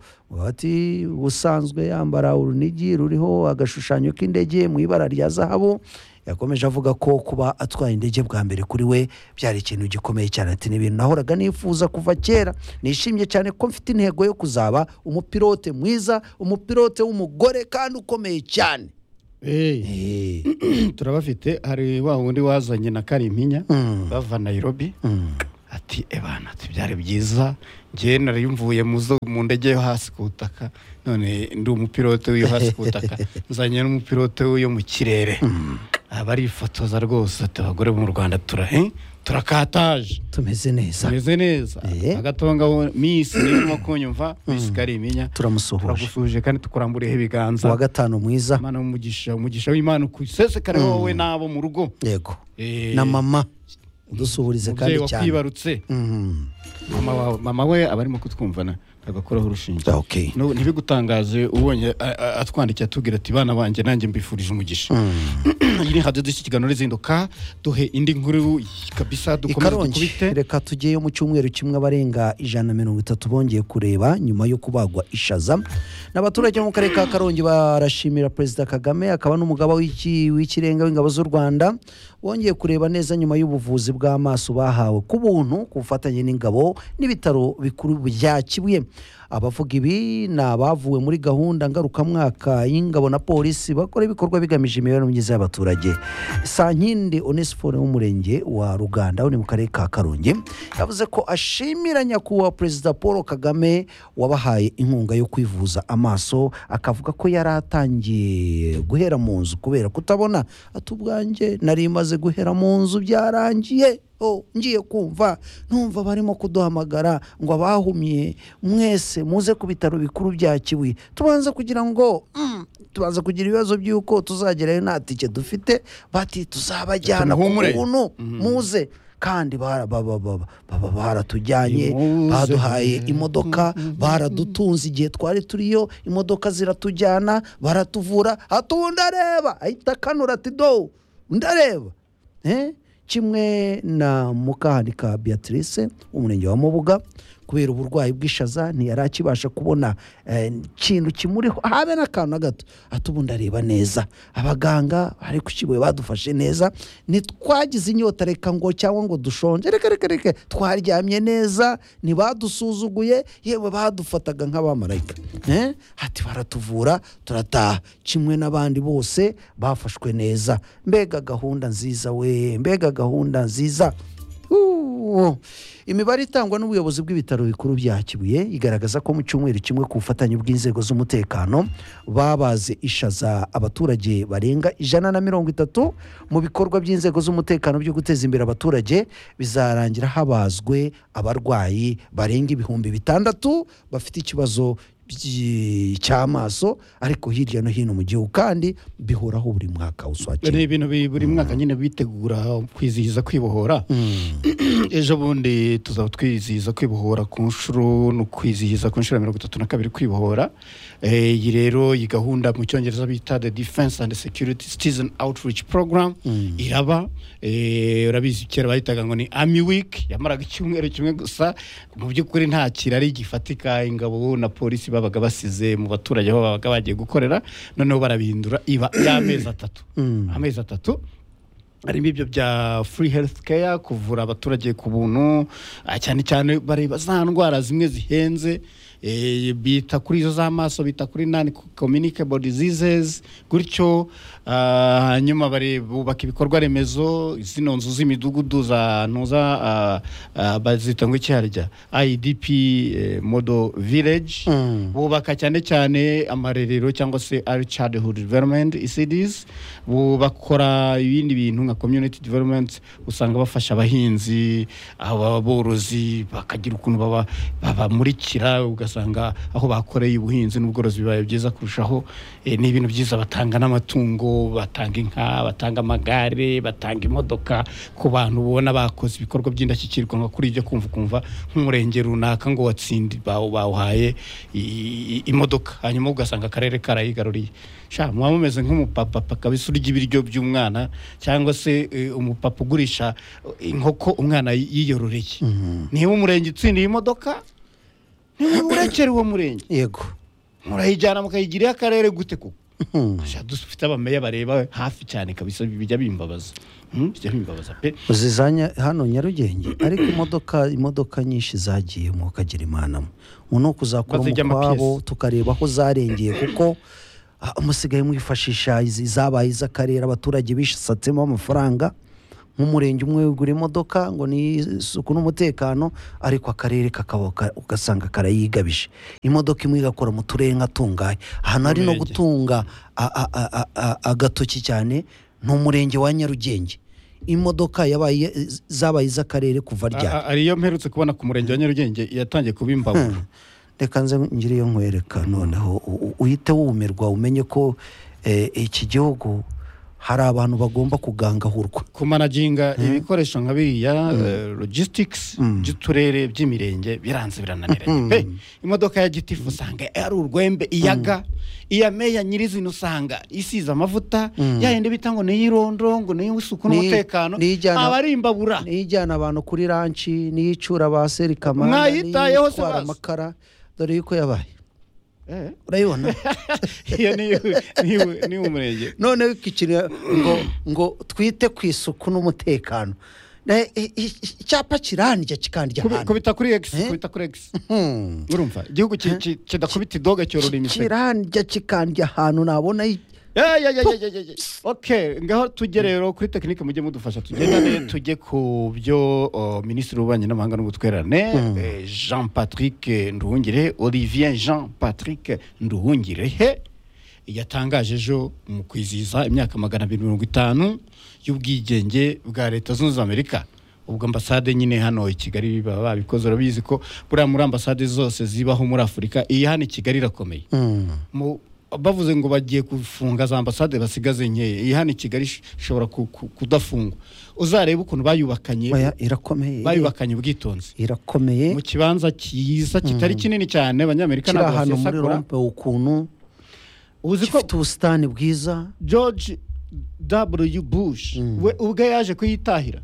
ati ubusanzwe yambara urunigi ruriho agashushanyo k'indege mu ibara rya zahabu yakomeje avuga ko kuba atwaye indege bwa mbere kuri we byari ikintu gikomeye cyane ati ni ibintu nahoraga nifuza kuva kera nishimye cyane ko mfite intego yo kuzaba umupilote mwiza umupilote w'umugore kandi ukomeye cyane Eh, Eh, turabafite hari wa wundi wazanye na karimpinya Mm. bava nayirobi mm. ati ebana ati byari byiza njyewe nariyumvuye mu zo- mu ndege yo hasi ku butaka none ndi umupilote w'iyo hasi ku butaka nzanye n'umupilote w'iyo mu kirere aba arifotoza rwose ati abagore bo mu rwanda tura eh, turakataje tumeze neza tumeze neza Eh. agatongaho misi nirimo kunyumva misi kariminya turamusuhuje turagusuhuje kandi tukuramburiyeho ibiganza uwa gatanu mwiza imana umugisha umugisha w'imana ukusesekare wowe n'abo mu rugo yego Eh, na mama udusuhurize umubyeyi kandi cyane wakwibarutse Mhm. mama wawe mama we aba arimo kutwumvana agakoraho urushinge Okay. Nu- ntibigutangaze ubonye a- a- atwandikiye atubwira ati bana banjye nanjye mbifurije umugisha iyi ni hadiyo dushyikiranwa rizinduka duhe indi nkuru kabisa dukomeze ikarongi dukubite reka tugeyo mu cyumweru kimwe abarenga ijana na mirongo itatu bongeye kureba nyuma yo kubagwa ishaza n'abaturage bo mu karere ka karongi barashimira perezida kagame akaba n'umugaba w'iki- w'ikirenga w'ingabo z'u rwanda bongeye kureba neza nyuma y'ubuvuzi bw'amaso bahawe ku buntu ku bufatanye n'ingabo n'ibitaro bikuru bya kibuye abavuga ibi ni abavuwe muri gahunda ngarukamwaka y'ingabo na polisi bakora ibikorwa bigamije imibereho myiza y'abaturage sankindi onesifone w'umurenge wa ruganda uri mu karere ka karongi yavuze ko ashimira nyakubahwa perezida paul kagame wabahaye inkunga yo kwivuza amaso akavuga ko yari atangiye guhera mu nzu kubera kutabona ati ubwanjye nari maze guhera mu nzu byarangiye Oh, ngiye kumva numva barimo kuduhamagara ngo abahumiye mwese muze ku bitaro bikuru bya kibuye tubanza kugira ngo mm, tubanza kugira ibibazo by'uko tuzagerayo nta tike dufite bati tuzabajyana ku Tumuhumure. buntu muze kandi bara- ba- ba- ba- ba- ba- baratujyanye Nimuze. baduhaye imodoka baradutunze igihe twari turiyo imodoka ziratujyana baratuvura ati ubu ndareba ahita akanura ati do ndareba Eh, kimwe na mukahanika beatrice w'umurenge wa mubuga kubera uburwayi bw'ishaza ntiyari akibasha kubona eh, ikintu kimuriho habe n'akantu na gato ati ubu ndareba neza abaganga bari ku kibuye badufashe neza ntitwagize inyota reka ngo cyangwa ngo dushonje reka reka reka twaryamye neza ntibadusuzuguye yewe badufataga nk'abamarayika Eh, ati baratuvura turataha kimwe n'abandi bose bafashwe neza mbega gahunda nziza we mbega gahunda nziza Uwo. imibare itangwa n'ubuyobozi bw'ibitaro bikuru bya kibuye igaragaza ko mu cyumweru kimwe ku bufatanye bw'inzego z'umutekano babaze ishaza abaturage barenga ijana na mirongo itatu mu bikorwa by'inzego z'umutekano byo guteza imbere abaturage bizarangira habazwe abarwayi barenga ibihumbi bitandatu bafite ikibazo by'i- cy'amaso ariko hirya no hino mu gihugu kandi bihoraho buri mwaka uswakira ni ibintu bi- buri mwaka nyine bitegura kwizihiza kwibohora ejo bundi tuzaba twizihiza kwibohora ku nshuro ni ukwizihiza ku nshuro ya mirongo itatu na kabiri kwibohora Eh, iyi rero iyi gahunda mu cyongereza bita the defense and security citizen outreach program iraba Eh, urabizi kera bahitaga ngo ni army week yamaraga icyumweru kimwe gusa mu by'ukuri nta kirari gifatika ingabo na polisi babaga basize mu baturage aho babaga bagiye gukorera noneho barabihindura iba y'amezi atatu amezi atatu harimo ibyo bya free health care kuvura abaturage ku buntu ah, cyane cyane bareba za ndwara zimwe zihenze eh, bita kuri izo z'amaso bita kuri non communicable diseases gutyo ah, hanyuma bare- bubaka ibikorwa remezo zino nzu z'imidugudu za ntuza ah, ah, bazita ngo iki harya idp eh, model village bubaka cyane cyane amarerero cyangwa se early childhood development ecds bakora ibindi bintu nka community development usanga bafasha abahinzi aborozi bakagira ukuntu baba- babamurikira ugasanga aho bakoreye ubuhinzi n'ubworozi bibaye byiza kurushaho Eh, ni ibintu byiza batanga n'amatungo batanga inka batanga amagare batanga imodoka ku bantu ubona bakoze ibikorwa by'indashyikirwa nka kuri ibyo kumva ukumva nk'umurenge runaka ngo watsindi bawu- bawuhaye i- i- imodoka hanyuma ugasanga akarere karayigaruriye sha muba mumeze nk'umupapa papa kabisa urya ibiryo by'umwana cyangwa se eh, umupapa ugurisha eh, inkoko umwana yi- yiyororeye niba umurenge utsindiye imodoka urekera uwo murenge yego murayijyana mukayigirira akarere gute koko Sha, dufite abameya bareba hafi cyane kabisa bijya bimbabaza Hmm, bijya bimbabaza pe uzizanya hano nyarugenge ariko imodoka imodoka nyinshi zagiye mu kagira imana ubu ni ukuzakora Bazijya ama umukwabo piyesi. tukareba aho zarengeye kuko ah, musigaye mwifashisha izi zabaye iz'akarere abaturage bishatsemo amafaranga nk'umurenge umwe wigura imodoka ngo ni isuku n'umutekano ariko akarere kakaba ka- ugasanga karayigabije imodoka imwe igakora mu turere nka tungahe ahantu hari no Umurenge. gutunga a- a- a- a- a- agatoki cyane ni umurenge wa nyarugenge imodoka yabaye zabaye iz'akarere kuva ryari A- a- ari iyo mperutse kubona ku murenge wa nyarugenge yatangiye kuba imbabura reka nze ngire iyo nkwereka noneho u- u- uhite wumirwa umenye ko eh, iki gihugu hari abantu bagomba kugangahurwa kumanaginga ibikoresho nka biriya eh, logistics by'uturere by'imirenge biranze birananiranye pe imodoka ya gitifu usanga ari urwembe iyaga iya meya nyirizina usanga isize amavuta yayindi bita ngo ni iy'irondo ngo ni iy'isuku Ni- n'umutekano ni iy'ijyana- aba ari imbabura niyo ijyana abantu kuri ranci niyo icura ba serikamana Mwayitayeho se itwara bazi? amakara dore yuko yabaye Eh. urayibona iyo ni ni- ni umurenge noneho iki kintu ngo ngo twite ku isuku n'umutekano Ne- i- i- icyapa kirandya kikandya Kubi- ahantu kubita kuri x Eh? kubita kuri x Hmm. urumva igihugu ki- ki- kidakubita idoga cyorora imiseke kirandya kikandya ahantu nabona i- Ya, ya, ya, ya, ya, ya, ya. ok ngaho tujye rero kuri tekinike mujye mudufasha tugendane tujye ku byo o, minisitiri w'ububanyi n'amahanga n'ubutwererane eh, jean patrick nduhungire olivier jean patrick nduhungire he yatangaje ejo mu kwizihiza imyaka magana abiri mirongo itanu y'ubwigenge bwa leta zunze ubumwe za amerika ubwo ambasade nyine hano i kigali baba babikoze urabizi ko buriya muri ambasade zose zibaho muri afurika iyi hano i kigali irakomeye mu bavuze ngo bagiye gufunga za ambasade basigaze nkeya iyi hano i kigali ish- ishobora ku- ku- kudafungwa uzarebe ukuntu bayubakanye Oya, irakomeye bayubakanye ubwitonzi irakomeye mu kibanza cyiza kitari kinini cyane abanyamerika kiri ntabwo ahantu muri basesagura rompe ukuntu uzi ko gifite ubusitani bwiza george w bush we ubwe yaje kuyitahira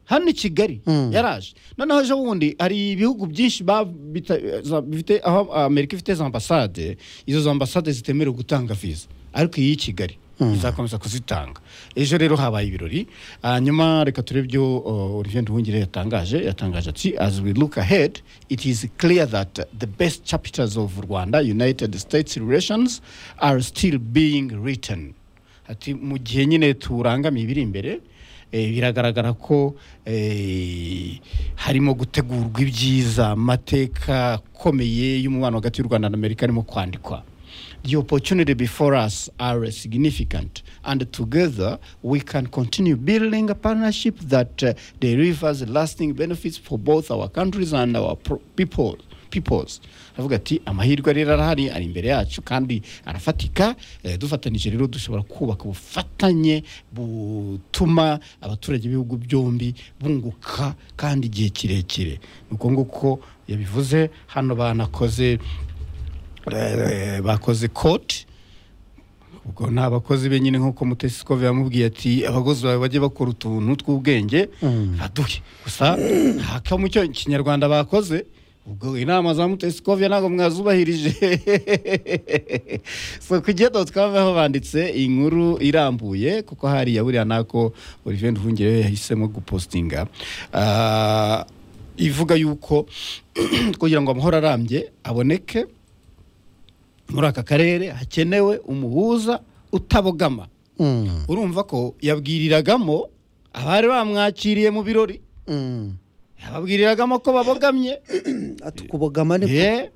hano i kigali yaraje noneho ejo bundi hari ibihugu byinshi ba- bita- za- bifite aho amerika ifite za ambasade izo za ambasade zitemerewe gutanga viza ariko iyi y'i kigali izakomeza kuzitanga ejo rero habaye ibirori hanyuma reka turebe ibyo uh, olivier nduhungire yatangaje yatangaje ati as we look ahead it is clear that the best chapters of rwanda united states relations are still being written ati mu gihe nyine turangamiye ibiri imbere eh, biragaragara ko eh, harimo gutegurwa ibyiza amateka akomeye y'umubano hagati y'u rwanda na amerika arimo kwandikwa the opportunity before us are significant and together we can continue building a partnership that uh, delivers lasting benefits for both our countries and our pro- people peoples avuga ati amahirwe rero arahari ari imbere yacu kandi arafatika eh, dufatanije rero dushobora kubaka ubufatanye butuma abaturage b'ibihugu byombi bunguka kandi igihe kirekire ni uko nguko yabivuze hano banakoze eh, bakoze koti ubwo ni abakozi be nyine nk'uko mutesikovi yamubwiye ati abakozi bawe bajye bakora utuntu tw'ubwenge baduhe gusa haka mu cyo kinyarwanda bakoze ubwo inama za mutesikovi ntabwo mwazubahirije so kugenda twabaho banditse inkuru irambuye kuko hariya buriya nako olivier nduhungire yahisemo gupostinga Ah, ivuga yuko kugira ngo amahoro arambye aboneke muri aka karere hakenewe umuhuza utabogama Mm, urumva ko yabwiriragamo abari bamwakiriye mu birori mm. yababwiriragamo ko babogamye ati kubogama ni Ye,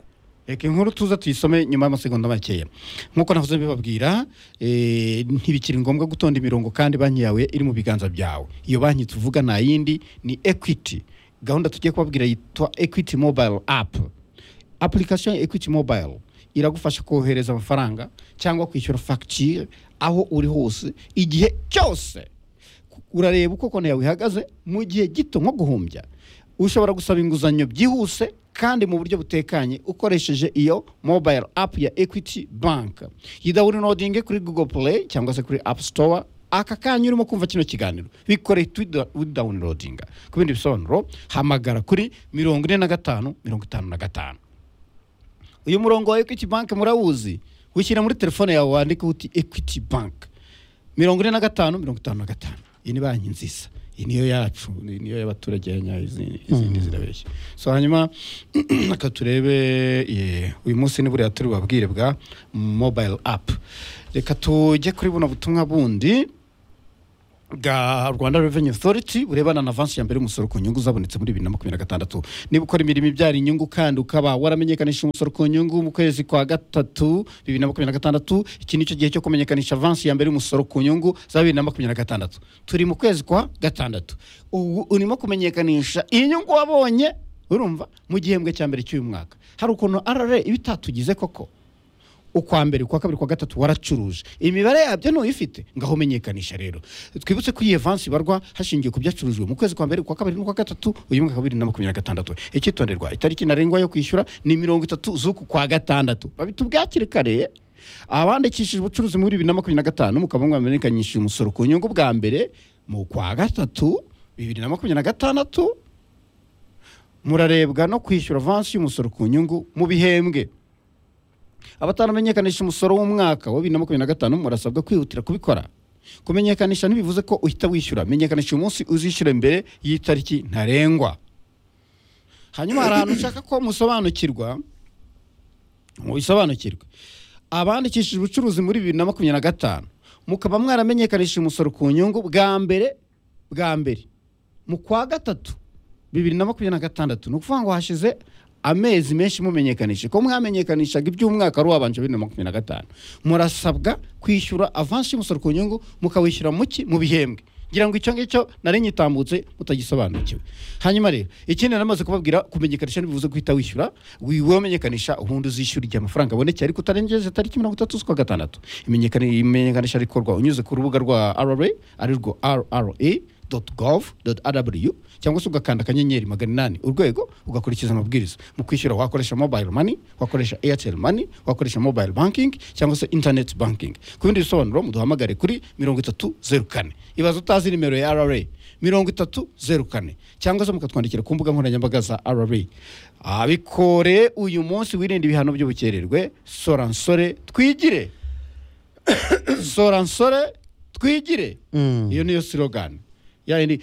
reka inkuru tuza tuyisome nyuma y'amasegonda makeya nk'uko navuze bibabwira eh, ntibikiri ngombwa gutonda imirongo kandi banki yawe iri mu biganza byawe iyo banki tuvuga nta yindi ni equity gahunda tugiye kubabwira yitwa equity mobile app application ya equity mobile iragufasha kohereza amafaranga cyangwa kwishyura fagitire aho uri hose igihe cyose urareba uko konti yawe ihagaze mu gihe gito nko guhumbya ushobora gusaba inguzanyo byihuse kandi mu buryo butekanye ukoresheje iyo mobile app ya equity bank yidawunilodinge kuri google play cyangwa se kuri app store aka kanya urimo kumva kino kiganiro bikoreye tudawunirodinga ku bindi bisobanuro hamagara kuri mirongo ine na gatanu mirongo itanu na gatanu uyu murongo wa ekwiti banki murawuzi wishyira muri telefone yawe wandika uti ekwiti banki mirongo ine na gatanu mirongo itanu na gatanu iyi ni banki nziza iyi niyo yacu iyi niyo y'abaturage ya nyayo izindi izindi zirabeshya so hanyuma reka turebe eh, uyu munsi ni buriya turi babwire bwa mobile apu reka tujye kuri buno butumwa bundi bwa rwanda revenue authority burebana na avansi ya mbere y'umusoro ku nyungu zabonetse muri bibiri na makumyabiri na gatandatu niba ukora imirimo ibyara inyungu kandi ukaba waramenyekanisha umusoro ku nyungu mu kwezi kwa gatatu bibiri na makumyabiri na gatandatu iki ni cyo gihe cyo kumenyekanisha avansi ya mbere y'umusoro ku nyungu za bibiri na makumyabiri na gatandatu turi mu kwezi kwa gatandatu ubu urimo kumenyekanisha inyungu wabonye urumva mu gihembwe cya mbere cy'uyu mwaka hari ukuntu rra iba itatugize koko ukwa mbere ukwa kabiri ukwa gatatu waracuruje imibare yabyo ntuyifite ngaho umenyekanisha rero twibutse ko iyi evansi ibarwa hashingiwe ku byacurujwe mu kwezi kwa mbere ukwa kabiri n'ukwa gatatu uyu mwaka wa bibiri na makumyabiri na gatandatu icyitonderwa itariki ntarengwa yo kwishyura ni mirongo itatu z'uku kwa gatandatu babitubwakire kare abandikishije ubucuruzi muri bibiri na makumyabiri na gatanu mukaba mwamenyekanisha umusoro ku nyungu bwa mbere mu kwa gatatu bibiri na makumyabiri na gatandatu murarebwa no kwishyura avansi y'umusoro ku nyungu mu bihembwe abataramenyekanisha umusoro w'umwaka wa bibiri na makumyabiri na gatanu murasabwa kwihutira kubikora kumenyekanisha ntibivuze ko uhita wishyura menyekanisha uyu munsi uzishyure mbere y'itariki ntarengwa hanyuma hari ahantu ushaka ko musobanukirwa mubisobanukirwe abandikishije ubucuruzi muri bibiri na makumyabiri na gatanu mukaba mwaramenyekanishije umusoro ku nyungu bwa mbere bwa mbere mu kwa gatatu bibiri na makumyabiri na gatandatu ni ukuvuga ngo hashize amezi menshi mumenyekanisha ko mwamenyekanishaga iby'umwaka wari wabanje bibiri na makumyabiri na gatanu murasabwa kwishyura avansi y'umusoro ku nyungu mukawishyura mu ki mu bihembwe ngira ngo icyo ngicyo nari nyitambutse mutagisobanukiwe hanyuma rero ikindi namaze kubabwira kumenyekanisha ntibivuze guhita wishyura wiwe wamenyekanisha ubundi uzishyura igihe amafaranga abonekeye ariko utarengeje tariki mirongo itatu z'ukwa gatandatu Imenyekani- imenyekanisha rikorwa unyuze ku rubuga rwa rra ari rwo rra rra.gov.rw cyangwa se ugakanda akanyenyeri magana inani urwego ugakurikiza amabwiriza mu kwishyura wakoresha mobile money wakoresha airtel money wakoresha mobile banking cyangwa se internet banking ku bindi bisobanuro muduhamagare kuri mirongo itatu zeru kane ibaza utazi nimero ya rra mirongo itatu zeru kane cyangwa se mukatwandikira ku mbuga nkoranyambaga za rra abikore uyu munsi wirinde ibihano by'ubukererwe soransore twigire soransore twigire iyo niyo slogan yayindi